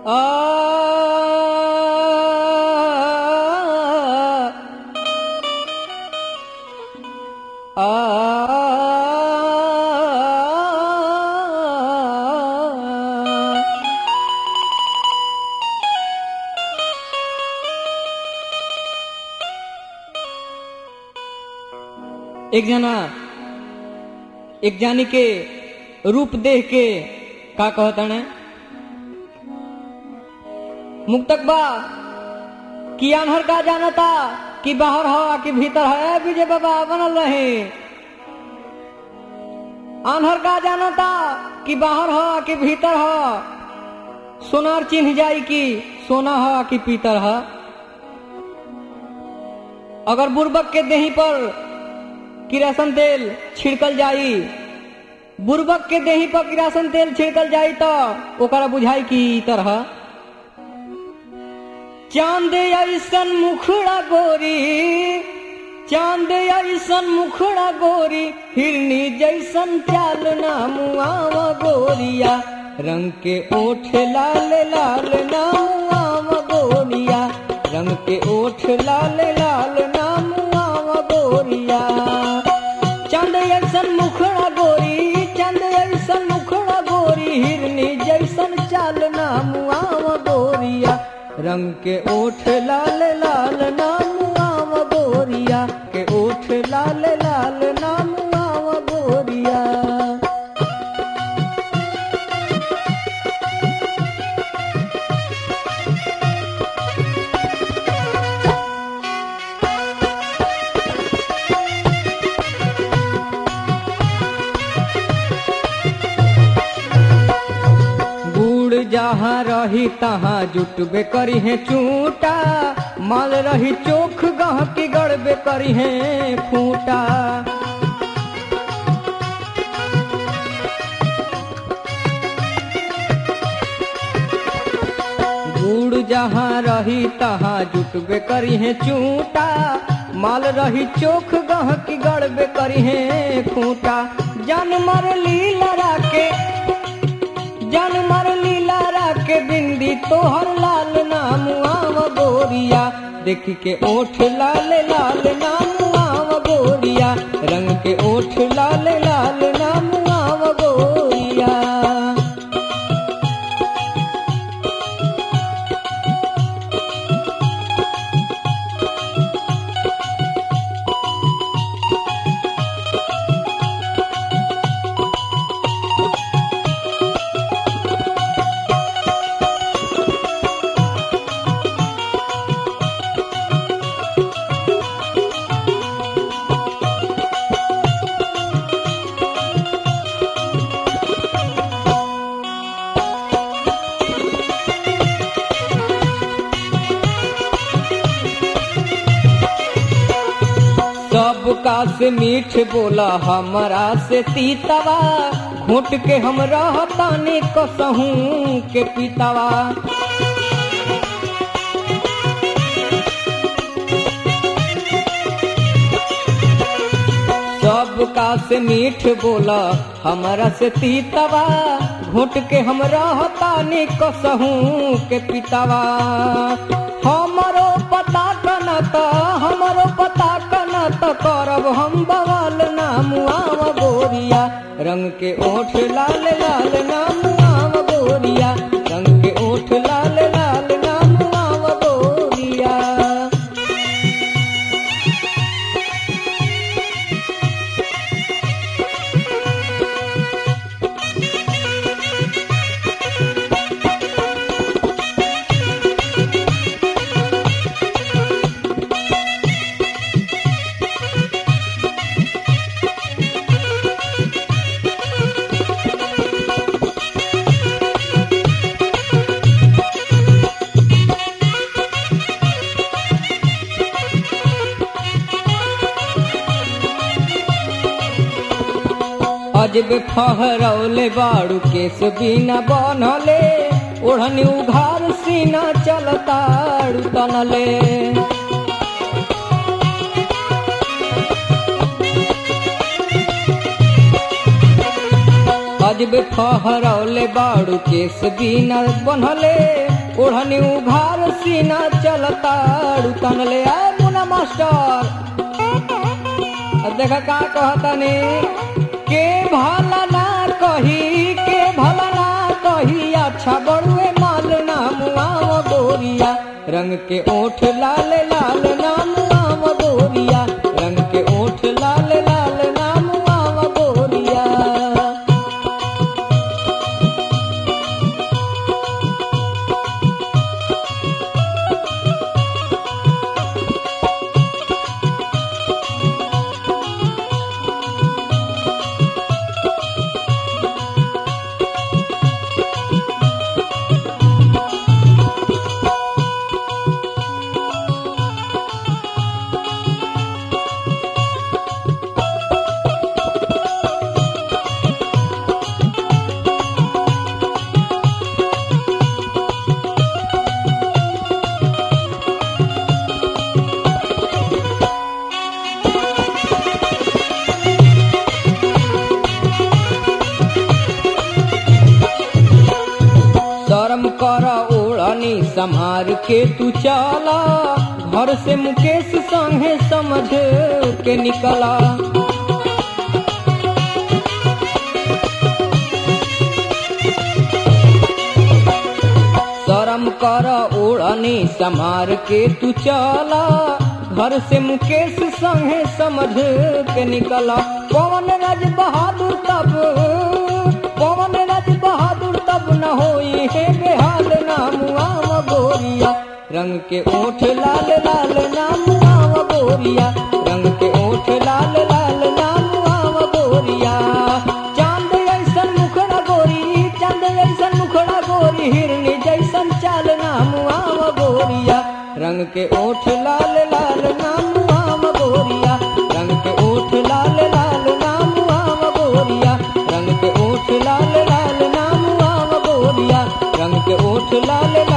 एक जना एक जानी के रूप देख के का कहतने मुक्तक बा कि अनहर का जानता कि बाहर हो कि भीतर है विजय बाबा बनल रहे अनहर का जानता कि बाहर हो कि भीतर हो सोनार चिन्ह जाई कि सोना हो कि पीतर हो अगर बुर्बक के देही पर किरासन तेल छिड़कल जाई बुर्बक के देही पर किरासन तेल छिड़कल जाई तो ओकरा बुझाई कि तरह चांद ऐसन मुखड़ा गोरी चांद ऐसन मुखड़ा गोरी हिरनी जैसन चाल नामुआव गोरिया रंग के ओठ लाल लाल नामुआव गोरिया रंग के ओठ लाल लाल नामुआव गोरिया चंद ऐसन मुखड़ा गोरी चंद ऐसन मुखड़ा गोरी हिरनी जैसन चाल नामुआव गोरिया रंग के ओठ लाल लाल नामुआव गोरिया के ओठ लाल लाल नामुआव गोरिया गुड़ जहाँ रही तहाँ जुटबे करी है चूटा माल रही चोख गह के गड़बे करी है खूटा गुड़ जहाँ रही तहाँ जुटबे करी है चूटा माल रही चोख गह की गड़बे करी है खूटा जानवर लीला राके जानवर लीला राके बिंदी तोहर लाल नाम आव गोरिया देखी के ओठ लाल लाल नाम आव गोरिया रंग के ओठ लाल लाल नाम आव गोरिया सबका से मीठ बोला हमरा से तीतवा घुट के हम रहतानी कसहूं के पीतवा सबका से मीठ बोला हमरा से तीतवा घुट के हम रहतानी कसहूं के पीतवा हमरो पता कनत हमरो पता कनत करब हम बवाल नाम आव गोरिया रंग के ओठ लाल लाल नाम आव गोरिया रंग के ओठ लाल लाल नाम आव गोरिया अजब फहरौले बाड़ू केस बिना बनले ओढ़नी उघार सीना चलताड़ू तनले अजबे फहरौले बाड़ू केस बिना बनले ओढ़नी उघार सीना चलताड़ू तनले आए मुना मास्टर अब देखा का कहतनी के भला ना कही के भला ना कही अच्छा बड़ुए माल ना मुआव गोरिया रंग के ओठ लाल लाल ना मुआव गोरिया रंग के ओठ लाल लाल ना मुआव गोरिया शर्म कर ओढ़नी संहार के तू चला घर से मुकेश संगे समझ के निकला शर्म कर ओढ़नी संहार के तू चला घर से मुकेश संगे समझ के निकला पवन राज बहादुर तब पवन राज बहादुर तब न होई हे बेहाल नामुआव गोरिया रंग के ओठ लाल लाल नामुआव गोरिया रंग के ओठ लाल लाल नामुआव गोरिया चांद ऐसन मुखड़ा गोरी चांद ऐसन मुखड़ा गोरी हिरनी जैसन चाल नामुआव गोरिया रंग के ओठ लाल लाल नामुआव गोरिया रंग के ओठ लाल लाल नामुआव गोरिया रंग के ओठ लाल लाल नामुआव गोरिया रंग के ओठ लाल लाल